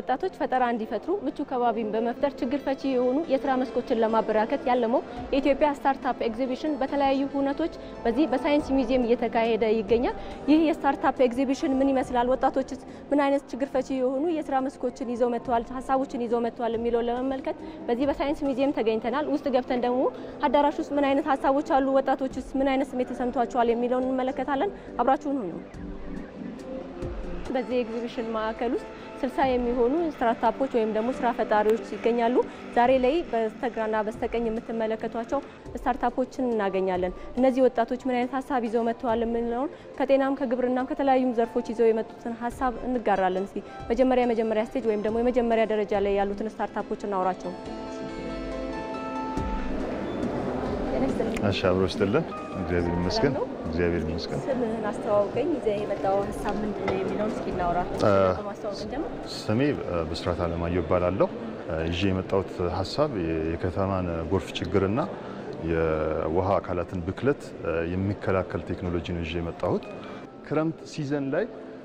ወጣቶች ፈጠራ እንዲፈጥሩ ምቹ ከባቢን በመፍጠር ችግር ፈቺ የሆኑ የስራ መስኮችን ለማበራከት ያለመው የኢትዮጵያ ስታርታፕ ኤግዚቢሽን በተለያዩ ሁነቶች በዚህ በሳይንስ ሚውዚየም እየተካሄደ ይገኛል። ይህ የስታርታፕ ኤግዚቢሽን ምን ይመስላል፣ ወጣቶችስ ምን አይነት ችግር ፈቺ የሆኑ የስራ መስኮችን ይዘው መጥተዋል፣ ሀሳቦችን ይዘው መጥተዋል የሚለውን ለመመልከት በዚህ በሳይንስ ሚውዚየም ተገኝተናል። ውስጥ ገብተን ደግሞ አዳራሽ ውስጥ ምን አይነት ሀሳቦች አሉ፣ ወጣቶችስ ምን አይነት ስሜት ተሰምቷቸዋል የሚለውን እንመለከታለን። አብራችሁን ሁኑ። በዚህ ኤግዚቢሽን ማዕከል ውስጥ ስልሳ የሚሆኑ ስታርታፖች ወይም ደግሞ ስራ ፈጣሪዎች ይገኛሉ። ዛሬ ላይ በስተግራና በስተቀኝ የምትመለከቷቸው ስታርታፖችን እናገኛለን። እነዚህ ወጣቶች ምን አይነት ሀሳብ ይዘው መጥተዋል የምንለውን ከጤናም ከግብርናም ከተለያዩም ዘርፎች ይዘው የመጡትን ሀሳብ እንጋራለን። እስቲ መጀመሪያ የመጀመሪያ ስቴጅ ወይም ደግሞ የመጀመሪያ ደረጃ ላይ ያሉትን ስታርታፖች እናውራቸው። እሺ አብሮ ይስጥልን። እግዚአብሔር ይመስገን። እግዚአብሔር ይመስገን። ስምህን አስተዋውቀኝ። ይዘህ የመጣው ሀሳብ ምንድን ነው የሚለውን እስኪ እናውራ። ማስተዋወቅ እንጀምር። ስሜ ብስራት አለማየሁ እባላለሁ። ይዤ የመጣሁት ሀሳብ የከተማን ጎርፍ ችግርና የውሃ አካላትን ብክለት የሚከላከል ቴክኖሎጂ ነው ይዤ የመጣሁት። ክረምት ሲዘን ላይ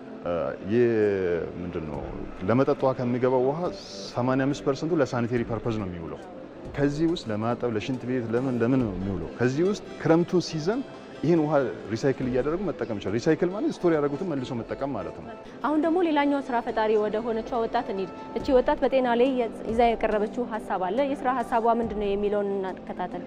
ምንድን ነው ለመጠጥ ውሃ ከሚገባው ውሃ 85 ፐርሰንቱ ለሳኒቴሪ ፐርፐዝ ነው የሚውለው። ከዚህ ውስጥ ለማጠብ፣ ለሽንት ቤት፣ ለምን ለምን ነው የሚውለው። ከዚህ ውስጥ ክረምቱ ሲዘን ይህን ውሃ ሪሳይክል እያደረጉ መጠቀም ይችላል። ሪሳይክል ማለት ስቶር ያደረጉትን መልሶ መጠቀም ማለት ነው። አሁን ደግሞ ሌላኛው ስራ ፈጣሪ ወደ ሆነችው ወጣት እንሂድ። እቺ ወጣት በጤና ላይ ይዛ የቀረበችው ሀሳብ አለ። የስራ ሀሳቧ ምንድን ነው የሚለውን እናከታተል።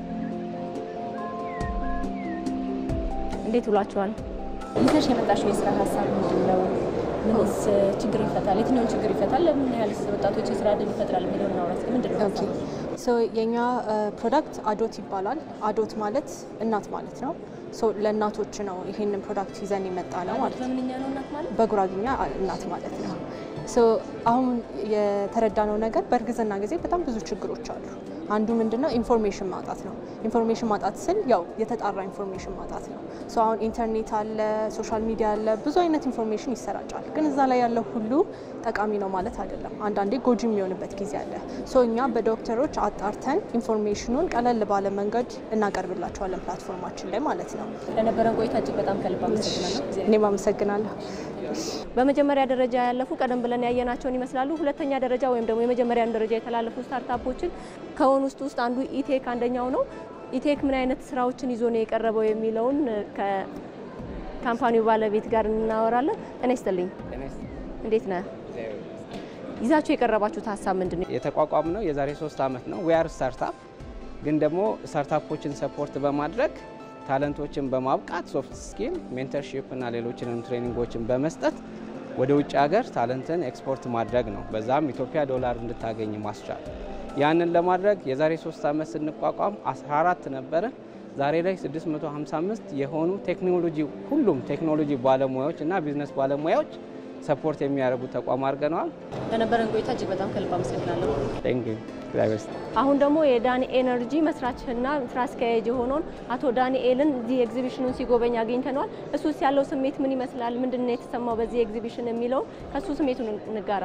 እንዴት ውሏቸዋል? ይዘሽ የመጣሽው የስራ ሀሳብ ምንድን ነው? ምንስ ችግር ይፈታል? የትኛውን ችግር ይፈታል? ለምን ያህል ወጣቶች የስራ እድል ይፈጥራል የሚለውን እናውራት። ምንድን ነው ሀሳቡ? ሶ የኛ ፕሮዳክት አዶት ይባላል። አዶት ማለት እናት ማለት ነው። ሶ ለእናቶች ነው ይሄንን ፕሮዳክት ይዘን የመጣ ነው ማለት ነው። በምንኛ ነው እናት ማለት? በጉራግኛ እናት ማለት ነው። ሶ አሁን የተረዳነው ነገር በእርግዝና ጊዜ በጣም ብዙ ችግሮች አሉ። አንዱ ምንድነው ኢንፎርሜሽን ማጣት ነው። ኢንፎርሜሽን ማጣት ስል ያው የተጣራ ኢንፎርሜሽን ማጣት ነው። ሶ አሁን ኢንተርኔት አለ፣ ሶሻል ሚዲያ አለ፣ ብዙ አይነት ኢንፎርሜሽን ይሰራጫል። ግን እዛ ላይ ያለው ሁሉ ጠቃሚ ነው ማለት አይደለም። አንዳንዴ ጎጂ የሚሆንበት ጊዜ አለ። ሶ እኛ በዶክተሮች አጣርተን ኢንፎርሜሽኑን ቀለል ባለ መንገድ እናቀርብላቸዋለን ፕላትፎርማችን ላይ ማለት ነው። ለነበረን ቆይታ እጅግ በጣም ከልብ አመሰግናለሁ። እኔም አመሰግናለሁ። በመጀመሪያ ደረጃ ያለፉ ቀደም ብለን ያየናቸውን ይመስላሉ። ሁለተኛ ደረጃ ወይም ደግሞ የመጀመሪያን ደረጃ የተላለፉ ስታርታፖችን ከሆኑ ውስጥ ውስጥ አንዱ ኢቴክ አንደኛው ነው። ኢቴክ ምን አይነት ስራዎችን ይዞ ነው የቀረበው የሚለውን ከካምፓኒው ባለቤት ጋር እናወራለን። ጤና ይስጥልኝ፣ እንዴት ነህ? ይዛችሁ የቀረባችሁት ሀሳብ ምንድን ነው? የተቋቋም ነው የዛሬ ሶስት ዓመት ነው። ዊአር ስታርታፕ ግን ደግሞ ስታርታፖችን ሰፖርት በማድረግ ታለንቶችን በማብቃት ሶፍት ስኪል ሜንተርሺፕ እና ሌሎችንም ትሬኒንጎችን በመስጠት ወደ ውጭ ሀገር ታለንትን ኤክስፖርት ማድረግ ነው። በዛም ኢትዮጵያ ዶላር እንድታገኝ ማስቻል። ያንን ለማድረግ የዛሬ ሶስት ዓመት ስንቋቋም 14 ነበረ። ዛሬ ላይ 655 የሆኑ ቴክኖሎጂ ሁሉም ቴክኖሎጂ ባለሙያዎች እና ቢዝነስ ባለሙያዎች ሰፖርት የሚያደርጉ ተቋም አድርገነዋል። ለነበረን ቆይታ እጅግ በጣም ከልብ አመሰግናለሁ። ቴንክ ዩ እግዚአብሔር ይስጥ። አሁን ደግሞ የዳኒ ኤነርጂ መስራችና ስራ አስኪያጅ የሆነውን አቶ ዳንኤልን እዚህ ኤግዚቢሽኑን ሲጎበኝ አግኝተነዋል። እሱስ ያለው ስሜት ምን ይመስላል? ምንድን ነው የተሰማው በዚህ ኤግዚቢሽን የሚለውን ከእሱ ስሜቱን እንጋራ።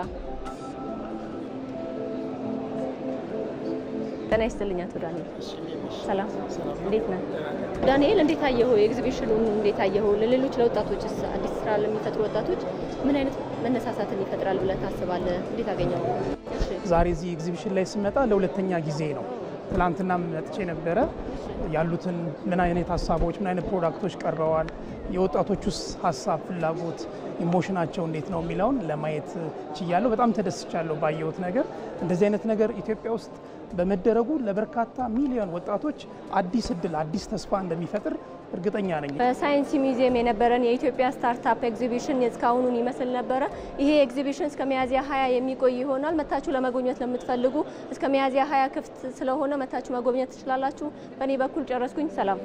ጤና ይስጥልኝ አቶ ዳንኤል። ሰላም፣ እንዴት ነህ? ዳንኤል እንዴት አየኸው? ኤግዚቢሽኑን እንዴት አየኸው? ለሌሎች ለወጣቶችስ አዲስ ስራ ለሚፈጥሩ ወጣቶች ምን አይነት መነሳሳትን ይፈጥራል ብለህ ታስባለህ? እንዴት አገኘው? ዛሬ እዚህ ኤግዚቢሽን ላይ ስመጣ ለሁለተኛ ጊዜ ነው። ትናንትና መጥቼ ነበረ። ያሉትን ምን አይነት ሀሳቦች፣ ምን አይነት ፕሮዳክቶች ቀርበዋል፣ የወጣቶቹስ ሀሳብ፣ ፍላጎት፣ ኢሞሽናቸው እንዴት ነው የሚለውን ለማየት ችያለሁ። በጣም ተደስቻለሁ ባየሁት ነገር። እንደዚህ አይነት ነገር ኢትዮጵያ ውስጥ በመደረጉ ለበርካታ ሚሊዮን ወጣቶች አዲስ እድል፣ አዲስ ተስፋ እንደሚፈጥር እርግጠኛ ነኝ። በሳይንስ ሚውዚየም የነበረን የኢትዮጵያ ስታርታፕ ኤግዚቢሽን እስካሁኑን ይመስል ነበረ። ይሄ ኤግዚቢሽን እስከ ሚያዝያ ሀያ የሚቆይ ይሆናል። መታችሁ ለመጎብኘት ለምትፈልጉ እስከ ሚያዝያ ሀያ ክፍት ስለሆነ መታችሁ መጎብኘት ትችላላችሁ። በእኔ በኩል ጨረስኩኝ። ሰላም።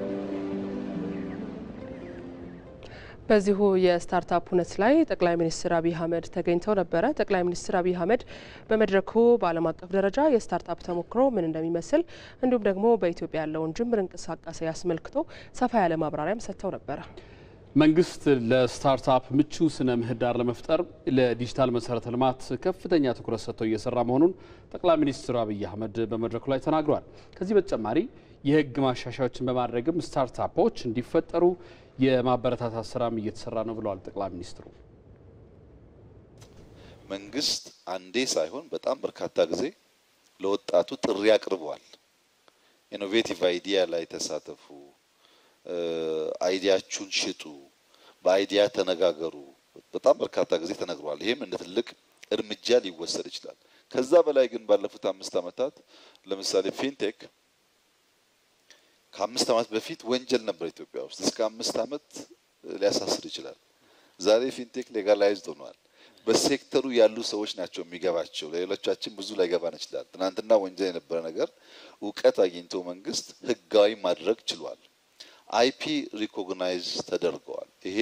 በዚሁ የስታርታፕ ሁነት ላይ ጠቅላይ ሚኒስትር አብይ አህመድ ተገኝተው ነበረ። ጠቅላይ ሚኒስትር አብይ አህመድ በመድረኩ በዓለም አቀፍ ደረጃ የስታርታፕ ተሞክሮ ምን እንደሚመስል እንዲሁም ደግሞ በኢትዮጵያ ያለውን ጅምር እንቅስቃሴ አስመልክቶ ሰፋ ያለ ማብራሪያም ሰጥተው ነበረ። መንግስት ለስታርታፕ ምቹ ስነ ምህዳር ለመፍጠር ለዲጂታል መሰረተ ልማት ከፍተኛ ትኩረት ሰጥተው እየሰራ መሆኑን ጠቅላይ ሚኒስትር አብይ አህመድ በመድረኩ ላይ ተናግረዋል። ከዚህ በተጨማሪ የህግ ማሻሻያዎችን በማድረግም ስታርታፖች እንዲፈጠሩ የማበረታታት ስራም እየተሰራ ነው ብለዋል ጠቅላይ ሚኒስትሩ። መንግስት አንዴ ሳይሆን በጣም በርካታ ጊዜ ለወጣቱ ጥሪ አቅርበዋል። ኢኖቬቲቭ አይዲያ ላይ ተሳተፉ፣ አይዲያችሁን ሽጡ፣ በአይዲያ ተነጋገሩ። በጣም በርካታ ጊዜ ተነግሯል። ይህም እንደ ትልቅ እርምጃ ሊወሰድ ይችላል። ከዛ በላይ ግን ባለፉት አምስት ዓመታት ለምሳሌ ፊንቴክ ከአምስት ዓመት በፊት ወንጀል ነበር ኢትዮጵያ ውስጥ እስከ አምስት ዓመት ሊያሳስር ይችላል። ዛሬ ፊንቴክ ሌጋላይዝድ ሆኗል። በሴክተሩ ያሉ ሰዎች ናቸው የሚገባቸው። ለሌሎቻችን ብዙ ላይገባን ይችላል። ትናንትና ወንጀል የነበረ ነገር እውቀት አግኝቶ መንግስት ህጋዊ ማድረግ ችሏል። አይፒ ሪኮግናይዝ ተደርገዋል። ይሄ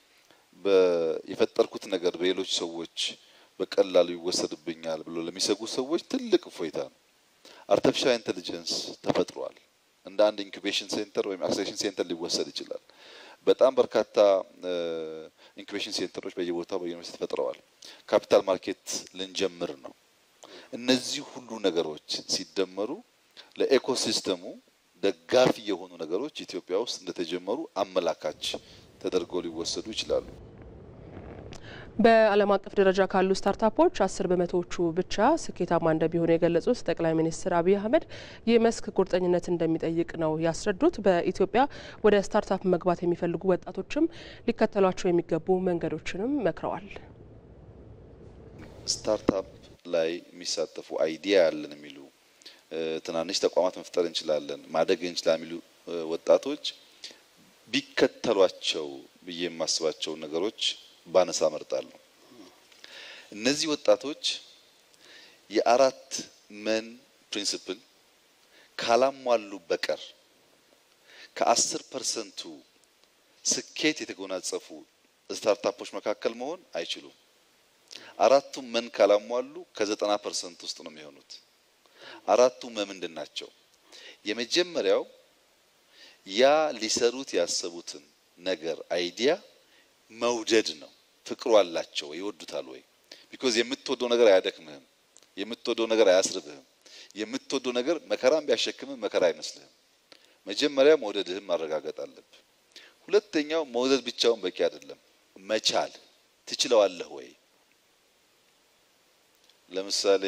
የፈጠርኩት ነገር በሌሎች ሰዎች በቀላሉ ይወሰድብኛል ብሎ ለሚሰጉ ሰዎች ትልቅ እፎይታ ነው። አርቲፊሻል ኢንቴሊጀንስ ተፈጥሯል። እንደ አንድ ኢንኩቤሽን ሴንተር ወይም አክሴሌሬሽን ሴንተር ሊወሰድ ይችላል። በጣም በርካታ ኢንኩቤሽን ሴንተሮች በየቦታው በዩኒቨርሲቲ ተፈጥረዋል። ካፒታል ማርኬት ልንጀምር ነው። እነዚህ ሁሉ ነገሮች ሲደመሩ ለኤኮሲስተሙ ደጋፊ የሆኑ ነገሮች ኢትዮጵያ ውስጥ እንደተጀመሩ አመላካች ተደርገው ሊወሰዱ ይችላሉ። በዓለም አቀፍ ደረጃ ካሉ ስታርታፖች አስር በመቶዎቹ ብቻ ስኬታማ እንደሚሆኑ የገለጹት ጠቅላይ ሚኒስትር አብይ አህመድ ይህ መስክ ቁርጠኝነት እንደሚጠይቅ ነው ያስረዱት። በኢትዮጵያ ወደ ስታርታፕ መግባት የሚፈልጉ ወጣቶችም ሊከተሏቸው የሚገቡ መንገዶችንም መክረዋል። ስታርታፕ ላይ የሚሳተፉ አይዲያ ያለን የሚሉ ትናንሽ ተቋማት መፍጠር እንችላለን፣ ማደግ እንችላለን የሚሉ ወጣቶች ቢከተሏቸው ብዬ የማስባቸው ነገሮች ባነሳ መርጣለሁ። እነዚህ ወጣቶች የአራት መን ፕሪንሲፕል ካላሟሉ በቀር ከአስር ፐርሰንቱ ስኬት የተጎናጸፉ ስታርታፖች መካከል መሆን አይችሉም። አራቱም መን ካላሟሉ ከዘጠና ፐርሰንት ውስጥ ነው የሚሆኑት። አራቱ መ ምንድን ናቸው? የመጀመሪያው ያ ሊሰሩት ያሰቡትን ነገር አይዲያ መውደድ ነው። ፍቅሩ አላቸው ወይ? ይወዱታል ወይ? ቢኮዝ የምትወደው ነገር አያደክምህም። የምትወደው ነገር አያስርብህም። የምትወደው ነገር መከራም ቢያሸክምህ መከራ አይመስልህም። መጀመሪያ መውደድህን ማረጋገጥ አለብህ። ሁለተኛው መውደድ ብቻውን በቂ አይደለም፣ መቻል ትችለዋለህ ወይ? ለምሳሌ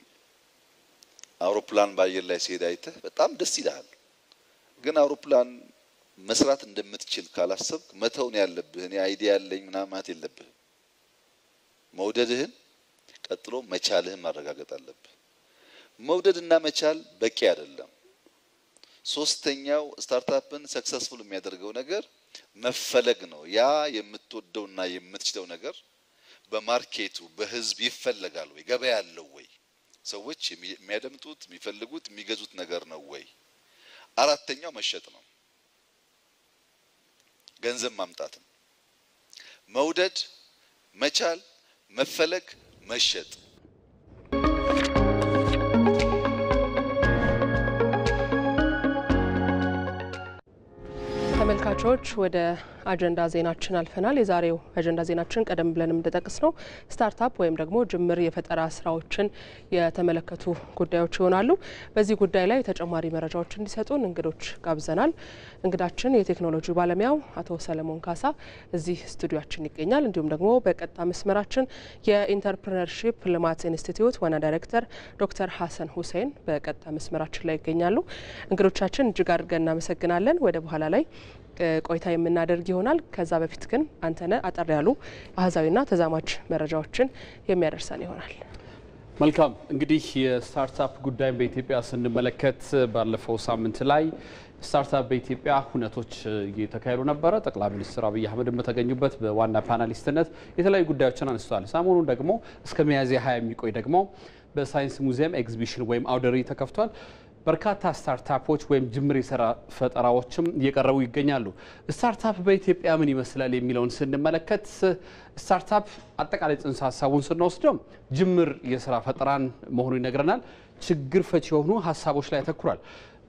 አውሮፕላን በአየር ላይ ሲሄድ አይተህ በጣም ደስ ይልሃል። ግን አውሮፕላን መስራት እንደምትችል ካላሰብክ መተውን ያለብህ እኔ አይዲያ ያለኝ ምናምን ማለት የለብህም። መውደድህን ቀጥሎ መቻልህን ማረጋገጥ አለብህ። መውደድና መቻል በቂ አይደለም። ሶስተኛው ስታርታፕን ሰክሰስፉል የሚያደርገው ነገር መፈለግ ነው። ያ የምትወደውና የምትችለው ነገር በማርኬቱ በህዝብ ይፈለጋል ወይ? ገበያ አለው ወይ? ሰዎች የሚያደምጡት የሚፈልጉት የሚገዙት ነገር ነው ወይ? አራተኛው መሸጥ ነው። ገንዘብ ማምጣት ነው። መውደድ፣ መቻል፣ መፈለግ፣ መሸጥ ተመልካቾች ወደ አጀንዳ ዜናችን አልፈናል። የዛሬው አጀንዳ ዜናችን ቀደም ብለንም እንደጠቅስ ነው ስታርታፕ ወይም ደግሞ ጅምር የፈጠራ ስራዎችን የተመለከቱ ጉዳዮች ይሆናሉ። በዚህ ጉዳይ ላይ ተጨማሪ መረጃዎች እንዲሰጡን እንግዶች ጋብዘናል። እንግዳችን የቴክኖሎጂ ባለሙያው አቶ ሰለሞን ካሳ እዚህ ስቱዲዮችን ይገኛል። እንዲሁም ደግሞ በቀጥታ መስመራችን የኢንተርፕረነርሺፕ ልማት ኢንስቲትዩት ዋና ዳይሬክተር ዶክተር ሀሰን ሁሴን በቀጥታ መስመራችን ላይ ይገኛሉ። እንግዶቻችን እጅግ አድርገን እናመሰግናለን። ወደ በኋላ ላይ ቆይታ የምናደርግ ይሆናል። ከዛ በፊት ግን አንተነህ አጠር ያሉ አህዛዊና ተዛማች መረጃዎችን የሚያደርሰን ይሆናል። መልካም እንግዲህ የስታርታፕ ጉዳይን በኢትዮጵያ ስንመለከት ባለፈው ሳምንት ላይ ስታርታፕ በኢትዮጵያ ሁነቶች እየተካሄዱ ነበረ። ጠቅላይ ሚኒስትር አብይ አህመድን በተገኙበት በዋና ፓናሊስትነት የተለያዩ ጉዳዮችን አንስተዋል። ሰሞኑን ደግሞ እስከ ሚያዝያ ሀያ የሚቆይ ደግሞ በሳይንስ ሙዚየም ኤግዚቢሽን ወይም አውደ ርዕይ ተከፍቷል። በርካታ ስታርታፖች ወይም ጅምር የስራ ፈጠራዎችም እየቀረቡ ይገኛሉ። ስታርታፕ በኢትዮጵያ ምን ይመስላል የሚለውን ስንመለከት ስታርታፕ አጠቃላይ ጽንሰ ሀሳቡን ስንወስደው ጅምር የስራ ፈጠራን መሆኑ ይነግረናል። ችግር ፈቺ የሆኑ ሀሳቦች ላይ ያተኩራል።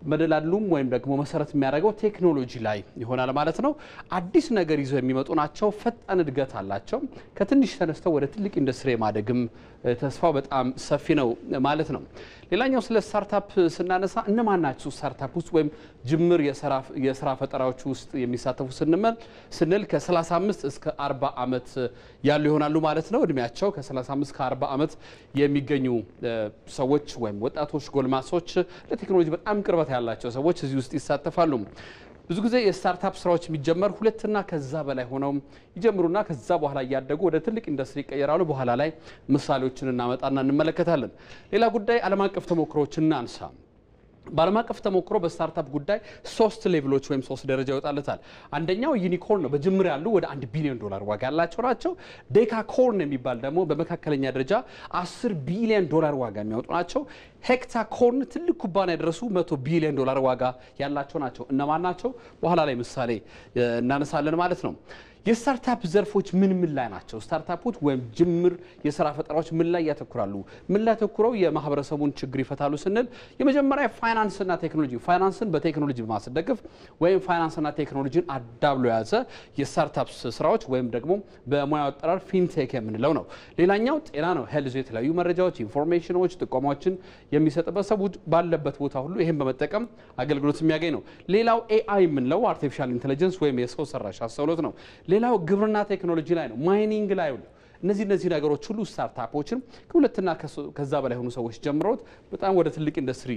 መደላሉም ወይም ደግሞ መሰረት የሚያደርገው ቴክኖሎጂ ላይ ይሆናል ማለት ነው። አዲስ ነገር ይዘው የሚመጡ ናቸው። ፈጣን እድገት አላቸው። ከትንሽ ተነስተው ወደ ትልቅ ኢንዱስትሪ የማደግም ተስፋው በጣም ሰፊ ነው ማለት ነው። ሌላኛው ስለ ስታርታፕ ስናነሳ እነማን ናቸው ስታርታፕ ውስጥ ወይም ጅምር የስራ ፈጠራዎች ውስጥ የሚሳተፉ ስንመል ስንል ከ35 እስከ 40 ዓመት ያሉ ይሆናሉ ማለት ነው። እድሜያቸው ከ35 እስከ 40 ዓመት የሚገኙ ሰዎች ወይም ወጣቶች፣ ጎልማሶች ለቴክኖሎጂ በጣም ቅርበት ያላቸው ሰዎች እዚህ ውስጥ ይሳተፋሉ። ብዙ ጊዜ የስታርታፕ ስራዎች የሚጀመር ሁለትና ከዛ በላይ ሆነው ይጀምሩና ከዛ በኋላ እያደጉ ወደ ትልቅ ኢንዱስትሪ ይቀየራሉ። በኋላ ላይ ምሳሌዎችን እናመጣና እንመለከታለን። ሌላ ጉዳይ ዓለም አቀፍ ተሞክሮዎች እናንሳ። በዓለም አቀፍ ተሞክሮ በስታርታፕ ጉዳይ ሶስት ሌቭሎች ወይም ሶስት ደረጃ ይወጣለታል። አንደኛው ዩኒኮርን ነው። በጅምር ያሉ ወደ አንድ ቢሊዮን ዶላር ዋጋ ያላቸው ናቸው። ዴካኮርን የሚባል ደግሞ በመካከለኛ ደረጃ 10 ቢሊዮን ዶላር ዋጋ የሚያወጡ ናቸው። ሄክታኮርን ትልቅ ኩባንያ የደረሱ መቶ ቢሊዮን ዶላር ዋጋ ያላቸው ናቸው። እነማን ናቸው? በኋላ ላይ ምሳሌ እናነሳለን ማለት ነው። የስታርታፕ ዘርፎች ምን ምን ላይ ናቸው? ስታርታፖች ወይም ጅምር የስራ ፈጠራዎች ምን ላይ ያተኩራሉ? ምን ላይ ያተኩረው የማህበረሰቡን ችግር ይፈታሉ ስንል የመጀመሪያ ፋይናንስና ቴክኖሎጂ፣ ፋይናንስን በቴክኖሎጂ በማስደገፍ ወይም ፋይናንስና ቴክኖሎጂን አዳብሎ የያዘ የስታርታፕ ስራዎች ወይም ደግሞ በሙያው አጠራር ፊንቴክ የምንለው ነው። ሌላኛው ጤና ነው። ሄልዝ የተለያዩ መረጃዎች፣ ኢንፎርሜሽኖች፣ ጥቆማዎችን የሚሰጥበት ሰው ባለበት ቦታ ሁሉ ይህን በመጠቀም አገልግሎት የሚያገኝ ነው። ሌላው ኤአይ የምንለው አርቲፊሻል ኢንቴሊጀንስ ወይም የሰው ሰራሽ አስተውሎት ነው። ሌላው ግብርና ቴክኖሎጂ ላይ ነው፣ ማይኒንግ ላይ ነው። እነዚህ እነዚህ ነገሮች ሁሉ ስታርታፖችን ከሁለትና ከዛ በላይ የሆኑ ሰዎች ጀምረውት በጣም ወደ ትልቅ ኢንዱስትሪ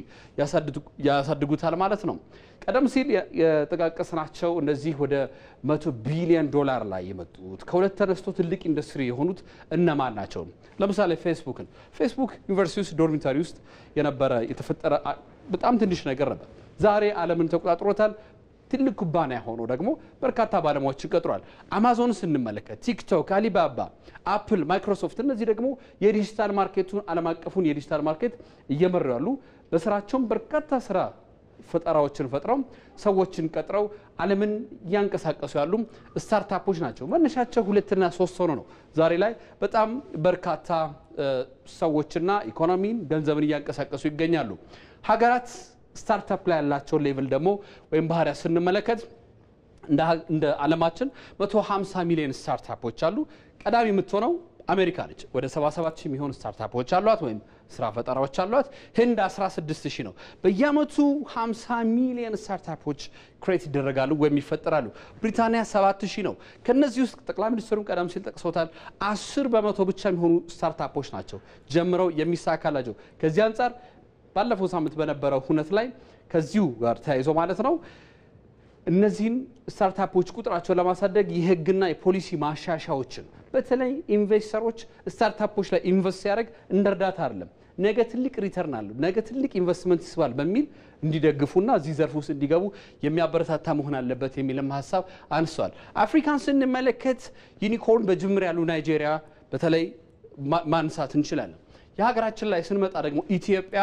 ያሳድጉታል ማለት ነው። ቀደም ሲል የጠቃቀስናቸው እነዚህ ወደ መቶ ቢሊዮን ዶላር ላይ የመጡት ከሁለት ተነስቶ ትልቅ ኢንዱስትሪ የሆኑት እነማን ናቸው? ለምሳሌ ፌስቡክን ፌስቡክ ዩኒቨርሲቲ ውስጥ ዶርሚታሪ ውስጥ የነበረ የተፈጠረ በጣም ትንሽ ነገር ነበር። ዛሬ ዓለምን ተቆጣጥሮታል። ትልቅ ኩባንያ ሆኖ ደግሞ በርካታ ባለሙያዎችን ቀጥሯል። አማዞን ስንመለከት ቲክቶክ፣ አሊባባ፣ አፕል፣ ማይክሮሶፍት እነዚህ ደግሞ የዲጂታል ማርኬቱን ዓለም አቀፉን የዲጂታል ማርኬት እየመሩ ያሉ በስራቸውም በርካታ ስራ ፈጠራዎችን ፈጥረው ሰዎችን ቀጥረው ዓለምን እያንቀሳቀሱ ያሉ ስታርታፖች ናቸው። መነሻቸው ሁለትና ሶስት ሆኖ ነው ዛሬ ላይ በጣም በርካታ ሰዎችና ኢኮኖሚን ገንዘብን እያንቀሳቀሱ ይገኛሉ። ሀገራት ስታርታፕ ላይ ያላቸውን ሌቭል ደግሞ ወይም ባህሪያ ስንመለከት እንደ ዓለማችን 150 ሚሊዮን ስታርታፖች አሉ። ቀዳሚ የምትሆነው አሜሪካ ነች። ወደ 77 ሺህ የሚሆኑ ስታርታፖች አሏት ወይም ስራ ፈጠራዎች አሏት። ህንድ 16 ሺህ ነው። በየአመቱ 50 ሚሊዮን ስታርታፖች ክሬት ይደረጋሉ ወይም ይፈጠራሉ። ብሪታንያ 7 ሺህ ነው። ከነዚህ ውስጥ ጠቅላይ ሚኒስትሩም ቀደም ሲል ጠቅሶታል። 10 በመቶ ብቻ የሚሆኑ ስታርታፖች ናቸው ጀምረው የሚሳካላቸው። ከዚህ አንጻር ባለፈው ሳምንት በነበረው ሁነት ላይ ከዚሁ ጋር ተያይዞ ማለት ነው እነዚህን ስታርታፖች ቁጥራቸውን ለማሳደግ የህግና የፖሊሲ ማሻሻዎችን በተለይ ኢንቨስተሮች ስታርታፖች ላይ ኢንቨስት ሲያደርግ እንደ እርዳታ አይደለም፣ ነገ ትልቅ ሪተርን አለው፣ ነገ ትልቅ ኢንቨስትመንት ይስባል በሚል እንዲደግፉና እዚህ ዘርፍ ውስጥ እንዲገቡ የሚያበረታታ መሆን አለበት የሚልም ሀሳብ አንስተዋል። አፍሪካን ስንመለከት ዩኒኮርን በጅምር ያሉ ናይጄሪያ በተለይ ማንሳት እንችላለን። የሀገራችን ላይ ስንመጣ ደግሞ ኢትዮጵያ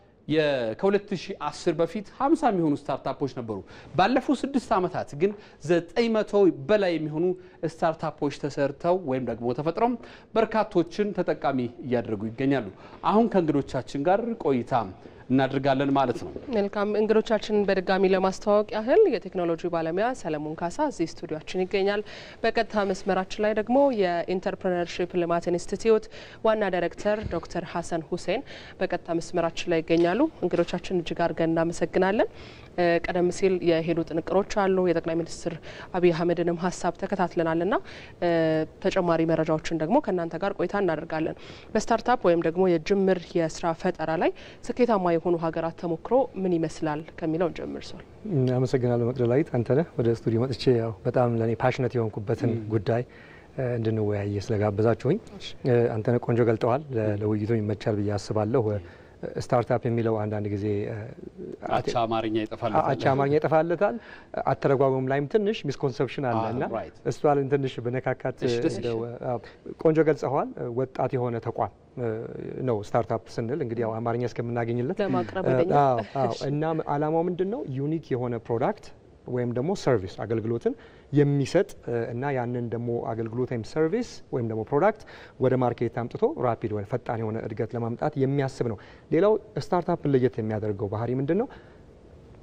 ከ2010 በፊት 50 የሚሆኑ ስታርታፖች ነበሩ። ባለፉት ስድስት ዓመታት ግን 900 በላይ የሚሆኑ ስታርታፖች ተሰርተው ወይም ደግሞ ተፈጥረው በርካቶችን ተጠቃሚ እያደረጉ ይገኛሉ። አሁን ከእንግዶቻችን ጋር ቆይታ እናድርጋለን ማለት ነው። መልካም እንግዶቻችንን በድጋሚ ለማስተዋወቅ ያህል የቴክኖሎጂ ባለሙያ ሰለሞን ካሳ እዚህ ስቱዲዮችን ይገኛል። በቀጥታ መስመራችን ላይ ደግሞ የኢንተርፕረነርሺፕ ልማት ኢንስቲትዩት ዋና ዳይሬክተር ዶክተር ሀሰን ሁሴን በቀጥታ መስመራችን ላይ ይገኛሉ። እንግዶቻችን እጅግ አድርገን እናመሰግናለን። ቀደም ሲል የሄዱ ጥንቅሮች አሉ። የጠቅላይ ሚኒስትር አብይ አህመድንም ሀሳብ ተከታትለናል እና ተጨማሪ መረጃዎችን ደግሞ ከእናንተ ጋር ቆይታ እናደርጋለን። በስታርታፕ ወይም ደግሞ የጅምር የስራ ፈጠራ ላይ ስኬታማ የሆኑ ሀገራት ተሞክሮ ምን ይመስላል ከሚለውን ጀምር ሶል አመሰግናለሁ። መቅደላዊት አንተነህ ወደ ስቱዲዮ መጥቼ ያው በጣም ለእኔ ፓሽነት የሆንኩበትን ጉዳይ እንድንወያየ ስለጋበዛችሁኝ አንተነህ ቆንጆ ገልጠዋል። ለውይይቱ ይመቻል ብዬ አስባለሁ። ስታርታፕ የሚለው አንዳንድ ጊዜ አቻ አማርኛ ይጠፋለታል አቻ አማርኛ ይጠፋለታል። አተረጓጎም ላይም ትንሽ ሚስኮንሰፕሽን አለ እና እሷ ላይ ትንሽ በነካካት ቆንጆ ገልጸዋል። ወጣት የሆነ ተቋም ነው ስታርታፕ ስንል እንግዲህ ያው አማርኛ እስከምናገኝለት እና አላማው ምንድን ነው? ዩኒክ የሆነ ፕሮዳክት ወይም ደግሞ ሰርቪስ አገልግሎትን የሚሰጥ እና ያንን ደግሞ አገልግሎት ወይም ሰርቪስ ወይም ደግሞ ፕሮዳክት ወደ ማርኬት አምጥቶ ራፒድ ወይ ፈጣን የሆነ እድገት ለማምጣት የሚያስብ ነው። ሌላው ስታርታፕን ለየት የሚያደርገው ባህሪ ምንድን ነው?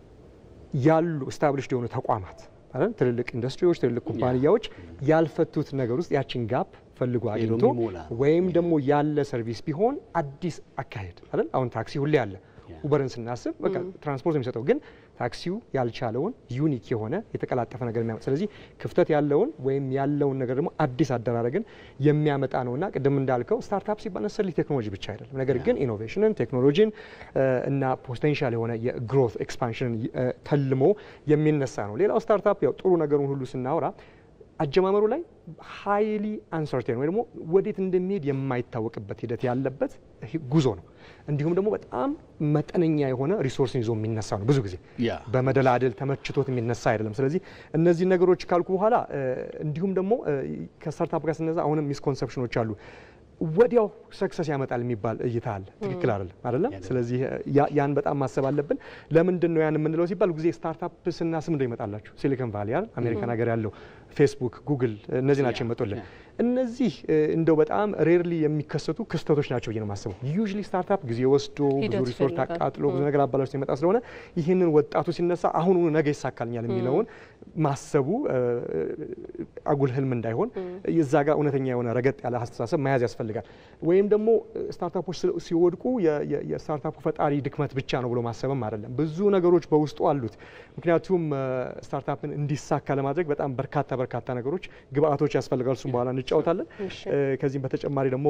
ያሉ ስታብሊሽድ የሆኑ ተቋማት አይደል ትልልቅ ኢንዱስትሪዎች፣ ትልልቅ ኩባንያዎች ያልፈቱት ነገር ውስጥ ያችን ጋፕ ፈልጎ አግኝቶ ወይም ደግሞ ያለ ሰርቪስ ቢሆን አዲስ አካሄድ አይደል አሁን ታክሲ ሁሌ አለ። ኡበርን ስናስብ በቃ ትራንስፖርት የሚሰጠው ግን ታክሲው ያልቻለውን ዩኒክ የሆነ የተቀላጠፈ ነገር የሚያመጣ ስለዚህ ክፍተት ያለውን ወይም ያለውን ነገር ደግሞ አዲስ አደራረግን የሚያመጣ ነውና ቅድም እንዳልከው ስታርታፕ ሲባል ነሰሊ ቴክኖሎጂ ብቻ አይደለም። ነገር ግን ኢኖቬሽንን፣ ቴክኖሎጂን እና ፖቴንሻል የሆነ የግሮት ኤክስፓንሽንን ተልሞ የሚነሳ ነው። ሌላው ስታርታፕ ያው ጥሩ ነገሩን ሁሉ ስናወራ አጀማመሩ ላይ ሀይሊ አንሰርቴን ወይ ደግሞ ወዴት እንደሚሄድ የማይታወቅበት ሂደት ያለበት ጉዞ ነው። እንዲሁም ደግሞ በጣም መጠነኛ የሆነ ሪሶርስን ይዞ የሚነሳ ነው። ብዙ ጊዜ በመደላደል ተመችቶት የሚነሳ አይደለም። ስለዚህ እነዚህ ነገሮች ካልኩ በኋላ እንዲሁም ደግሞ ከስታርታፕ ጋር ስነዛ አሁንም ሚስኮንሰፕሽኖች አሉ። ወዲያው ሰክሰስ ያመጣል የሚባል እይታ አለ። ትክክል አይደለም አይደለም። ስለዚህ ያን በጣም ማሰብ አለብን። ለምንድን ነው ያን የምንለው ሲባል ጊዜ ስታርታፕ ስናስብ እንደው ይመጣላችሁ ሲሊኮን ቫሊ አይደል አሜሪካን ሀገር ያለው ፌስቡክ፣ ጉግል እነዚህ ናቸው ይመጡልን። እነዚህ እንደው በጣም ሬርሊ የሚከሰቱ ክስተቶች ናቸው ብዬ ነው የማስበው። ዩዥሊ ስታርታፕ ጊዜ ወስዶ ብዙ ሪሶርት አቃጥሎ ብዙ ነገር አባላሽ የመጣ ስለሆነ ይህንን ወጣቱ ሲነሳ አሁኑኑ ነገ ይሳካልኛል የሚለውን ማሰቡ አጉል ህልም እንዳይሆን እዛ ጋር እውነተኛ የሆነ ረገጥ ያለ አስተሳሰብ መያዝ ያስፈልጋል። ወይም ደግሞ ስታርታፖች ሲወድቁ የስታርታፑ ፈጣሪ ድክመት ብቻ ነው ብሎ ማሰብም አይደለም። ብዙ ነገሮች በውስጡ አሉት። ምክንያቱም ስታርታፕን እንዲሳካ ለማድረግ በጣም በርካታ በርካታ ነገሮች ግብአቶች ያስፈልጋሉ። እሱም በኋላ እንጫወታለን። ከዚህም በተጨማሪ ደግሞ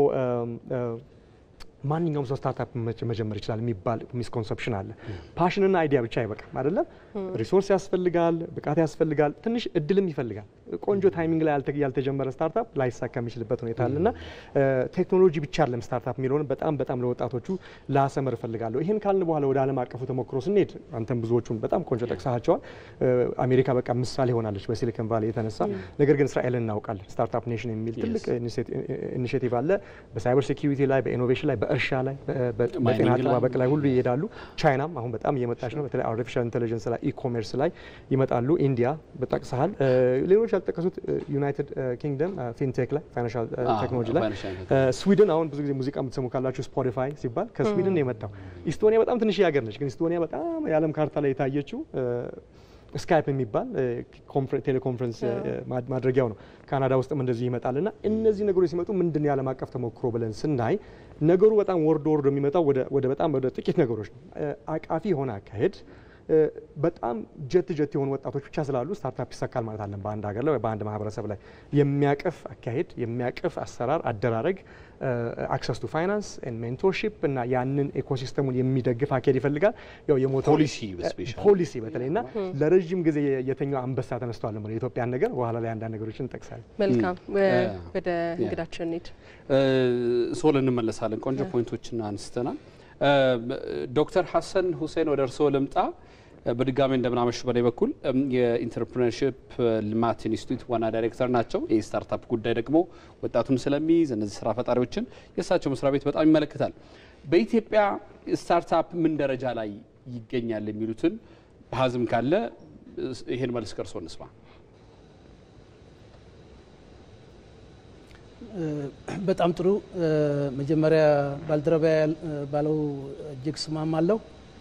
ማንኛውም ሰው ስታርታፕ መጀመር ይችላል የሚባል ሚስኮንሰፕሽን አለ። ፓሽንና አይዲያ ብቻ አይበቃም አይደለም። ሪሶርስ ያስፈልጋል፣ ብቃት ያስፈልጋል፣ ትንሽ እድልም ይፈልጋል። ቆንጆ ታይሚንግ ላይ ያልተጀመረ ስታርታፕ ላይሳካ የሚችልበት ሁኔታ አለ እና ቴክኖሎጂ ብቻ አለም ስታርታፕ የሚለውን በጣም በጣም ለወጣቶቹ ላሰምር እፈልጋለሁ። ይህን ካልን በኋላ ወደ ዓለም አቀፉ ተሞክሮ ስንሄድ አንተም ብዙዎቹን በጣም ቆንጆ ጠቅሳቸዋል። አሜሪካ በቃ ምሳሌ ሆናለች በሲሊኮን ቫሊ የተነሳ ነገር ግን እስራኤልን እናውቃለን። ስታርታፕ ኔሽን የሚል ትልቅ ኢኒሽቲቭ አለ። በሳይበር ሴኪሪቲ ላይ፣ በኢኖቬሽን ላይ በእርሻ ላይ በጤና አጠባበቅ ላይ ሁሉ ይሄዳሉ። ቻይናም አሁን በጣም እየመጣች ነው። በተለይ አርቲፊሻል ኢንቴሊጀንስ ላይ ኢኮሜርስ ላይ ይመጣሉ። ኢንዲያ በጠቅሰሃል። ሌሎች ያልጠቀሱት ዩናይትድ ኪንግደም ፊንቴክ ላይ ፋይናንሻል ቴክኖሎጂ ላይ፣ ስዊድን አሁን ብዙ ጊዜ ሙዚቃ የምትሰሙ ካላችሁ ስፖቲፋይ ሲባል ከስዊድን ነው የመጣው። ኢስቶኒያ በጣም ትንሽ ሀገር ነች፣ ግን ኢስቶኒያ በጣም የዓለም ካርታ ላይ የታየችው ስካይፕ የሚባል ቴሌኮንፈረንስ ማድረጊያው ነው። ካናዳ ውስጥም እንደዚህ ይመጣል እና እነዚህ ነገሮች ሲመጡ ምንድን ነው የዓለም አቀፍ ተሞክሮ ብለን ስናይ ነገሩ በጣም ወርዶ ወርዶ የሚመጣው ወደ በጣም ወደ ጥቂት ነገሮች ነው። አቃፊ የሆነ አካሄድ በጣም ጀት ጀት የሆኑ ወጣቶች ብቻ ስላሉ ስታርታፕ ይሳካል ማለት አለን። በአንድ ሀገር ላይ ወይ በአንድ ማህበረሰብ ላይ የሚያቅፍ አካሄድ፣ የሚያቅፍ አሰራር፣ አደራረግ፣ አክሰስ ቱ ፋይናንስ ሜንቶርሺፕ እና ያንን ኤኮሲስተሙን የሚደግፍ አካሄድ ይፈልጋል። ያው የሞተው ፖሊሲ በተለይ እና ለረዥም ጊዜ የተኛው አንበሳ ተነስቷል ነው የኢትዮጵያን ነገር በኋላ ላይ አንዳንድ ነገሮችን እንጠቅሳለን። መልካም ወደ እንግዳችን እንሂድ። ሶል እንመለሳለን። ቆንጆ ፖይንቶችን አንስተናል። ዶክተር ሀሰን ሁሴን ወደ እርስዎ ልምጣ። በድጋሚ እንደምናመሹ በላይ በኩል የኢንተርፕረነርሽፕ ልማት ኢንስቲትዩት ዋና ዳይሬክተር ናቸው። ይህ ስታርታፕ ጉዳይ ደግሞ ወጣቱን ስለሚይዝ እነዚህ ስራ ፈጣሪዎችን የእሳቸው መስሪያ ቤት በጣም ይመለከታል። በኢትዮጵያ ስታርታፕ ምን ደረጃ ላይ ይገኛል የሚሉትን በሀዝም ካለ ይሄን መልስ ከርሶ እንስማ። በጣም ጥሩ። መጀመሪያ ባልደረባ ባለው እጅግ ስማማለሁ።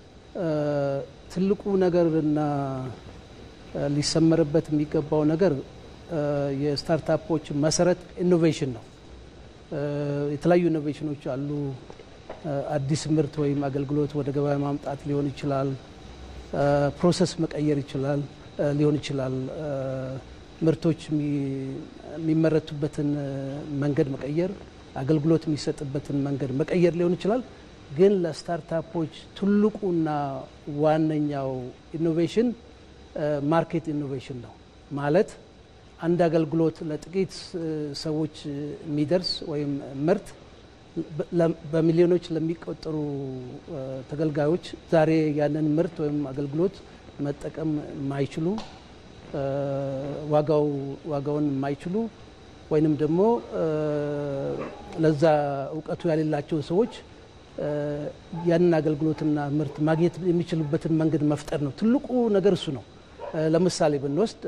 ትልቁ ነገርና ሊሰመርበት የሚገባው ነገር የስታርታፖች መሰረት ኢኖቬሽን ነው። የተለያዩ ኢኖቬሽኖች አሉ። አዲስ ምርት ወይም አገልግሎት ወደ ገበያ ማምጣት ሊሆን ይችላል። ፕሮሰስ መቀየር ይችላል ሊሆን ይችላል። ምርቶች የሚመረቱበትን መንገድ መቀየር፣ አገልግሎት የሚሰጥበትን መንገድ መቀየር ሊሆን ይችላል። ግን ለስታርታፖች ትልቁና ዋነኛው ኢኖቬሽን ማርኬት ኢኖቬሽን ነው። ማለት አንድ አገልግሎት ለጥቂት ሰዎች የሚደርስ ወይም ምርት በሚሊዮኖች ለሚቆጠሩ ተገልጋዮች ዛሬ ያንን ምርት ወይም አገልግሎት መጠቀም የማይችሉ ዋጋው ዋጋውን የማይችሉ ወይንም ደግሞ ለዛ እውቀቱ ያሌላቸው ሰዎች ያንን አገልግሎትና ምርት ማግኘት የሚችሉበትን መንገድ መፍጠር ነው። ትልቁ ነገር እሱ ነው። ለምሳሌ ብንወስድ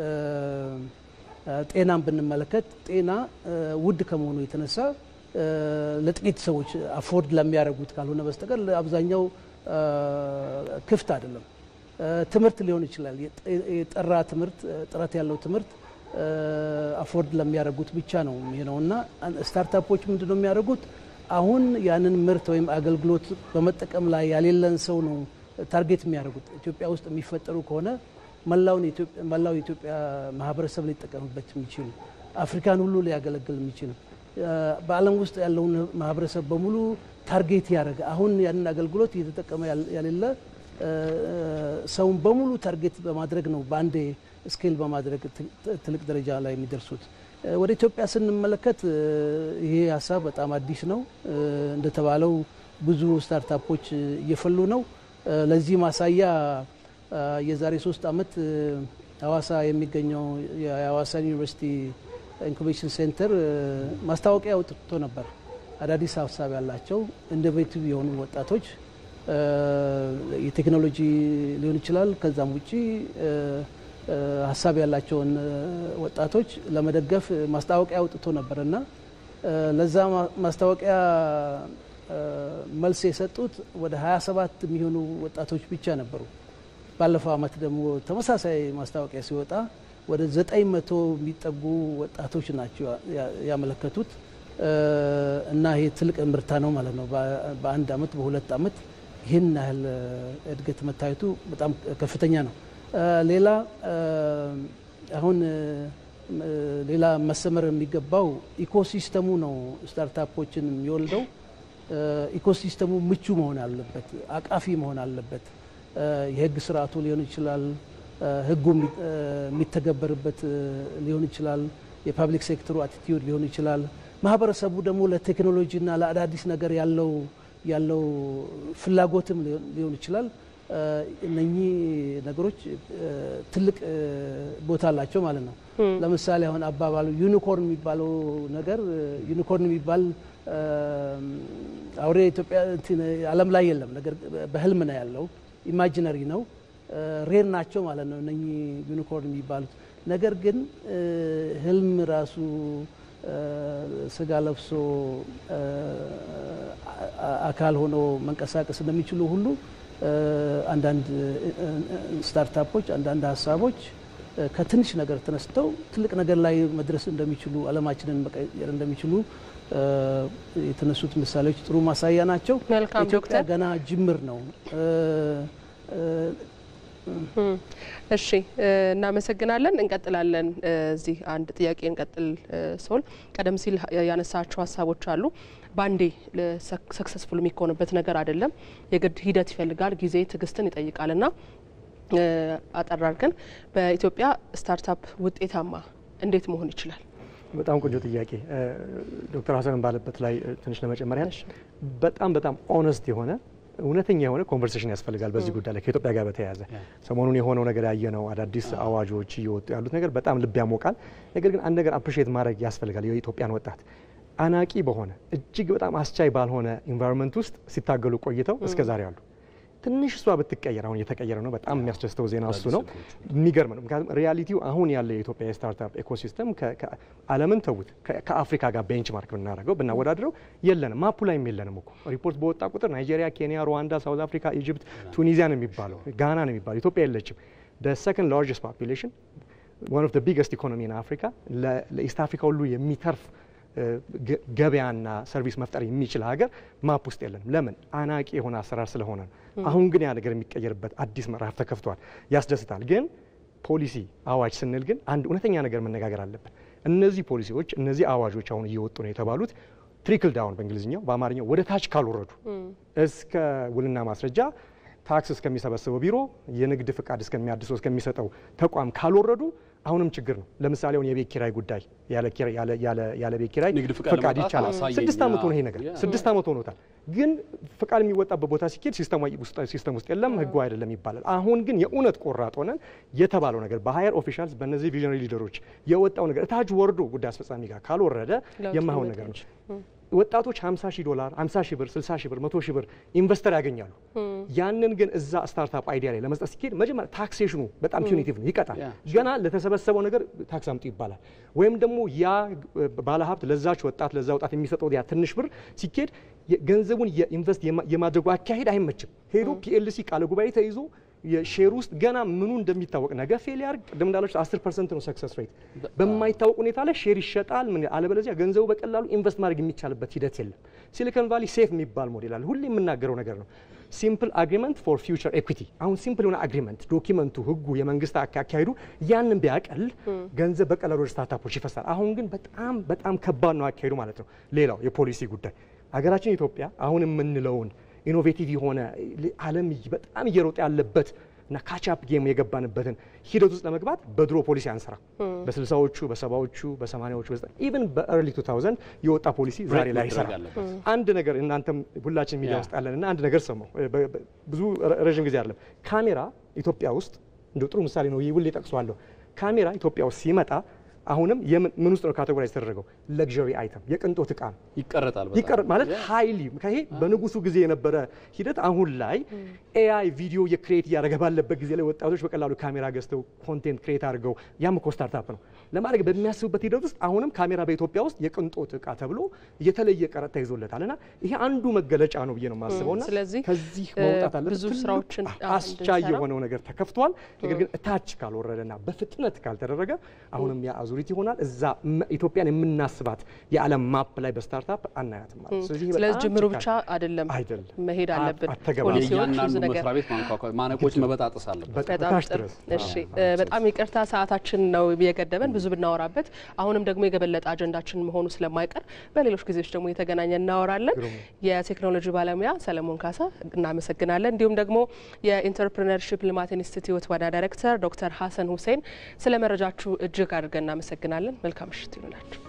ጤናን ብንመለከት ጤና ውድ ከመሆኑ የተነሳ ለጥቂት ሰዎች አፎርድ ለሚያደርጉት ካልሆነ በስተቀር አብዛኛው ክፍት አይደለም። ትምህርት ሊሆን ይችላል። የጠራ ትምህርት ጥራት ያለው ትምህርት አፎርድ ለሚያደርጉት ብቻ ነው የሚሆነው እና ስታርታፖች ምንድን ነው የሚያደርጉት? አሁን ያንን ምርት ወይም አገልግሎት በመጠቀም ላይ ያሌለን ሰው ነው ታርጌት የሚያደርጉት። ኢትዮጵያ ውስጥ የሚፈጠሩ ከሆነ መላው የኢትዮጵያ ማህበረሰብ ሊጠቀምበት የሚችል አፍሪካን ሁሉ ሊያገለግል የሚችል በዓለም ውስጥ ያለውን ማህበረሰብ በሙሉ ታርጌት ያደረገ አሁን ያንን አገልግሎት እየተጠቀመ ያሌለ ሰውን በሙሉ ታርጌት በማድረግ ነው በአንዴ ስኬል በማድረግ ትልቅ ደረጃ ላይ የሚደርሱት። ወደ ኢትዮጵያ ስንመለከት ይሄ ሀሳብ በጣም አዲስ ነው። እንደተባለው ብዙ ስታርታፖች እየፈሉ ነው። ለዚህ ማሳያ የዛሬ ሶስት ዓመት ሀዋሳ የሚገኘው የሀዋሳ ዩኒቨርሲቲ ኢንኩቤሽን ሴንተር ማስታወቂያ አውጥቶ ነበር። አዳዲስ ሀሳብ ያላቸው ኢኖቬቲቭ የሆኑ ወጣቶች የቴክኖሎጂ ሊሆን ይችላል ከዛም ውጪ ሀሳብ ያላቸውን ወጣቶች ለመደገፍ ማስታወቂያ አውጥቶ ነበር እና ለዛ ማስታወቂያ መልስ የሰጡት ወደ 27 የሚሆኑ ወጣቶች ብቻ ነበሩ። ባለፈው ዓመት ደግሞ ተመሳሳይ ማስታወቂያ ሲወጣ ወደ 900 የሚጠጉ ወጣቶች ናቸው ያመለከቱት እና ይሄ ትልቅ ምርታ ነው ማለት ነው። በአንድ ዓመት በሁለት ዓመት ይህን ያህል እድገት መታየቱ በጣም ከፍተኛ ነው። ሌላ አሁን ሌላ መሰመር የሚገባው ኢኮሲስተሙ ነው። ስታርታፖችን የሚወልደው ኢኮሲስተሙ ምቹ መሆን አለበት፣ አቃፊ መሆን አለበት። የህግ ስርዓቱ ሊሆን ይችላል፣ ህጉ የሚተገበርበት ሊሆን ይችላል፣ የፓብሊክ ሴክተሩ አቲቲዩድ ሊሆን ይችላል። ማህበረሰቡ ደግሞ ለቴክኖሎጂና ለአዳዲስ ነገር ያለው ያለው ፍላጎትም ሊሆን ይችላል። እነኚህ ነገሮች ትልቅ ቦታ አላቸው ማለት ነው። ለምሳሌ አሁን አባባሉ ዩኒኮርን የሚባለው ነገር ዩኒኮርን የሚባል አውሬ ኢትዮጵያ ዓለም ላይ የለም። ነገር በህልም ነው ያለው፣ ኢማጂነሪ ነው፣ ሬር ናቸው ማለት ነው እነኚህ ዩኒኮርን የሚባሉት። ነገር ግን ህልም ራሱ ስጋ ለብሶ አካል ሆኖ መንቀሳቀስ እንደሚችሉ ሁሉ አንዳንድ ስታርታፖች አንዳንድ ሀሳቦች ከትንሽ ነገር ተነስተው ትልቅ ነገር ላይ መድረስ እንደሚችሉ ዓለማችንን መቀየር እንደሚችሉ የተነሱት ምሳሌዎች ጥሩ ማሳያ ናቸው። መልካም ኢትዮጵያ ዶክተር ገና ጅምር ነው። እሺ እናመሰግናለን። እንቀጥላለን። እዚህ አንድ ጥያቄ እንቀጥል። ሶል ቀደም ሲል ያነሳቸው ሀሳቦች አሉ። ባንዴ ሰክሰስፉል የሚሆንበት ነገር አይደለም። የግድ ሂደት ይፈልጋል፣ ጊዜ ትዕግስትን ይጠይቃል እና አጠር አድርገን በኢትዮጵያ ስታርታፕ ውጤታማ እንዴት መሆን ይችላል? በጣም ቆንጆ ጥያቄ ዶክተር ሀሰንን ባለበት ላይ ትንሽ ለመጨመር ያህል በጣም በጣም ኦነስት የሆነ እውነተኛ የሆነ ኮንቨርሴሽን ያስፈልጋል በዚህ ጉዳይ ላይ ከኢትዮጵያ ጋር በተያያዘ ሰሞኑን የሆነው ነገር ያየነው አዳዲስ አዋጆች እየወጡ ያሉት ነገር በጣም ልብ ያሞቃል። ነገር ግን አንድ ነገር አፕሪሼት ማድረግ ያስፈልጋል። የኢትዮጵያን ወጣት አናቂ በሆነ እጅግ በጣም አስቻይ ባልሆነ ኢንቫይሮንመንት ውስጥ ሲታገሉ ቆይተው እስከ ዛሬ አሉ። ትንሽ እሷ ብትቀየር አሁን እየተቀየረ ነው። በጣም የሚያስደስተው ዜና እሱ ነው። የሚገርም ነው። ምክንያቱም ሪያሊቲው አሁን ያለው የኢትዮጵያ የስታርታፕ ኢኮሲስተም ዓለምን ተዉት ከአፍሪካ ጋር ቤንች ማርክ ብናደርገው ብናወዳድረው የለንም፣ ማፑ ላይም የለንም እኮ ሪፖርት በወጣ ቁጥር ናይጄሪያ፣ ኬንያ፣ ሩዋንዳ፣ ሳውዝ አፍሪካ፣ ኢጅፕት፣ ቱኒዚያ ነው የሚባለው፣ ጋና ነው የሚባለው። ኢትዮጵያ የለችም። ሰከንድ ላርጀስት ፖፑሌሽን ዋን ኦፍ ቢገስት ኢኮኖሚ ኢን አፍሪካ ለኢስት አፍሪካ ሁሉ የሚተርፍ ገበያና ሰርቪስ መፍጠር የሚችል ሀገር ማፕ ውስጥ የለንም። ለምን? አናቂ የሆነ አሰራር ስለሆነ ነው። አሁን ግን ያ ነገር የሚቀየርበት አዲስ ምዕራፍ ተከፍቷል። ያስደስታል። ግን ፖሊሲ አዋጅ ስንል ግን አንድ እውነተኛ ነገር መነጋገር አለብን። እነዚህ ፖሊሲዎች እነዚህ አዋጆች አሁን እየወጡ ነው የተባሉት ትሪክል ዳውን በእንግሊዝኛው በአማርኛው ወደ ታች ካልወረዱ እስከ ውልና ማስረጃ ታክስ እስከሚሰበስበው ቢሮ የንግድ ፍቃድ እስከሚያድሰው እስከሚሰጠው ተቋም ካልወረዱ አሁንም ችግር ነው። ለምሳሌ አሁን የቤት ኪራይ ጉዳይ ያለ ቤት ኪራይ ንግድ ፍቃድ ፍቃድ ለማውጣት ይቻላል። አሳየኝ። ስድስት ዓመት ሆነ ይሄ ነገር ያ። ስድስት ዓመት ሆኖታል። ግን ፍቃድ የሚወጣበት ቦታ ሲኬድ ሲስተም ውስጥ የለም ህጉ አይደለም ይባላል። አሁን ግን የእውነት ቆራጥ ሆነን የተባለው ነገር በሀየር ኦፊሻልስ በእነዚህ ቪዥነሪ ሊደሮች የወጣው ነገር እታች ወርዶ ጉዳይ አስፈጻሚ ጋር ካልወረደ ለውጥ የማይሆን ሊመጣ ነገር ነው። ይችላል። ወጣቶች 50 ሺህ ዶላር 50 ሺህ ብር 60 ሺህ ብር 100 ሺህ ብር ኢንቨስተር ያገኛሉ። ያንን ግን እዛ ስታርታፕ አይዲያ ላይ ለመስጠት ሲኬድ መጀመሪያ ታክሴሽኑ በጣም ፒዩኒቲቭ ነው፣ ይቀጣል። ያ፣ ገና ለተሰበሰበው ነገር ታክስ አምጡ ይባላል። ወይም ደግሞ ያ ባለሀብት ለዛች ወጣት ለዛ ወጣት የሚሰጠው ያ ትንሽ ብር ሲኬድ ገንዘቡን የኢንቨስት የማድረጉ አካሄድ አይመችም። ሄዶ ፒኤልሲ ቃለ ጉባኤ ተይዞ የሼር ውስጥ ገና ምኑ እንደሚታወቅ ነገ ፌል ያርግ ቅድም እንዳለች 10 ፐርሰንት ነው ሰክሰስ ሬት በማይታወቅ ሁኔታ ላይ ሼር ይሸጣል። ምን አለበለዚያ ገንዘቡ በቀላሉ ኢንቨስት ማድረግ የሚቻልበት ሂደት የለም። ሲሊኮን ቫሊ ሴፍ የሚባል ሞዴል አለ። ሁሌ የምናገረው ነገር ነው። ሲምፕል አግሪመንት ፎር ፊውቸር ኤኩዊቲ። አሁን ሲምፕል የሆነ አግሪመንት ዶኪመንቱ፣ ህጉ፣ የመንግስት አካሄዱ ያንን ቢያቀል ገንዘብ በቀላሉ ወደ ስታርታፖች ይፈሳል። አሁን ግን በጣም በጣም ከባድ ነው አካሄዱ ማለት ነው። ሌላው የፖሊሲ ጉዳይ ሀገራችን ኢትዮጵያ አሁን የምንለውን ኢኖቬቲቭ የሆነ ዓለም በጣም እየሮጠ ያለበት እና ካቻፕ ጌም የገባንበትን ሂደት ውስጥ ለመግባት በድሮ ፖሊሲ አንሰራ በስልሳዎቹ በሰባዎቹ በሰማኒያዎቹ ኢቨን በኤርሊ ቱ ታውዘንድ የወጣ ፖሊሲ ዛሬ ላይ አይሰራ። አንድ ነገር እናንተም ሁላችን ሚዲያ ውስጥ ያለን እና አንድ ነገር ሰማሁ። ብዙ ረዥም ጊዜ አይደለም ካሜራ ኢትዮጵያ ውስጥ እንደ ጥሩ ምሳሌ ነው ሁሌ ጠቅሰዋለሁ። ካሜራ ኢትዮጵያ ውስጥ ሲመጣ አሁንም ምን ውስጥ ነው ካቴጎራይዝ የተደረገው? ለግዠሪ አይተም የቅንጦት እቃ ነው። ይቀረጣል ይቀረጥ ማለት ሀይሊ ይሄ በንጉሱ ጊዜ የነበረ ሂደት አሁን ላይ ኤአይ ቪዲዮ የክሬት እያደረገ ባለበት ጊዜ ላይ ወጣቶች በቀላሉ ካሜራ ገዝተው ኮንቴንት ክሬት አድርገው ያም እኮ ስታርታፕ ነው ለማድረግ በሚያስቡበት ሂደት ውስጥ አሁንም ካሜራ በኢትዮጵያ ውስጥ የቅንጦት እቃ ተብሎ የተለየ ቀረጥ ተይዞለታል እና ይሄ አንዱ መገለጫ ነው ብዬ ነው የማስበው እና ስለዚህ ከዚህ መውጣት አለበት። ብዙ ስራዎችን አስቻይ የሆነው ነገር ተከፍቷል። ነገር ግን እታች ካልወረደና በፍጥነት ካልተደረገ አሁንም ያ አዙሪት ይሆናል። እዛ ኢትዮጵያን የምናስባት የዓለም ማፕ ላይ በስታርታፕ አናያትም ማለት ስለዚህ ጅምሩ ብቻ አይደለም አይደለም መሄድ አለብን። ፖሊሲዎች እያንዳንዱ መስሪያ ቤት ማንኳኳ ማነቆች መበጣጠስ አለበት። በጣም ጥሩ። እሺ፣ በጣም ይቅርታ ሰዓታችን ነው የገደበን። ብዙ ብናወራበት አሁንም ደግሞ የገበለጠ አጀንዳችን መሆኑ ስለማይቀር በሌሎች ጊዜዎች ደግሞ የተገናኘ እናወራለን። የቴክኖሎጂ ባለሙያ ሰለሞን ካሳ እናመሰግናለን። እንዲሁም ደግሞ የኢንተርፕሪነርሺፕ ልማት ኢንስቲትዩት ዋና ዳይሬክተር ዶክተር ሀሰን ሁሴን ስለ መረጃችሁ እጅግ አድርገን እናመሰግናለን። መልካም ምሽት ይሁንላችሁ።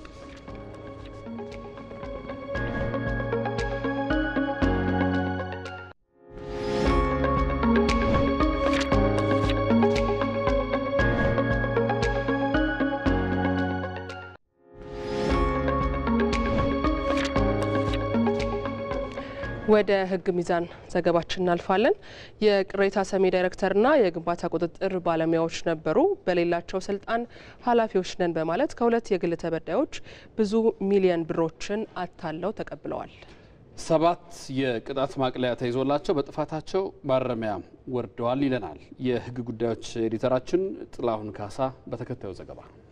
ወደ ሕግ ሚዛን ዘገባችን እናልፋለን። የቅሬታ ሰሚ ዳይሬክተርና የግንባታ ቁጥጥር ባለሙያዎች ነበሩ በሌላቸው ስልጣን ኃላፊዎች ነን በማለት ከሁለት የግል ተበዳዮች ብዙ ሚሊየን ብሮችን አታለው ተቀብለዋል። ሰባት የቅጣት ማቅለያ ተይዞላቸው በጥፋታቸው ማረሚያ ወርደዋል ይለናል የሕግ ጉዳዮች ኤዲተራችን ጥላሁን ካሳ በተከታዩ ዘገባ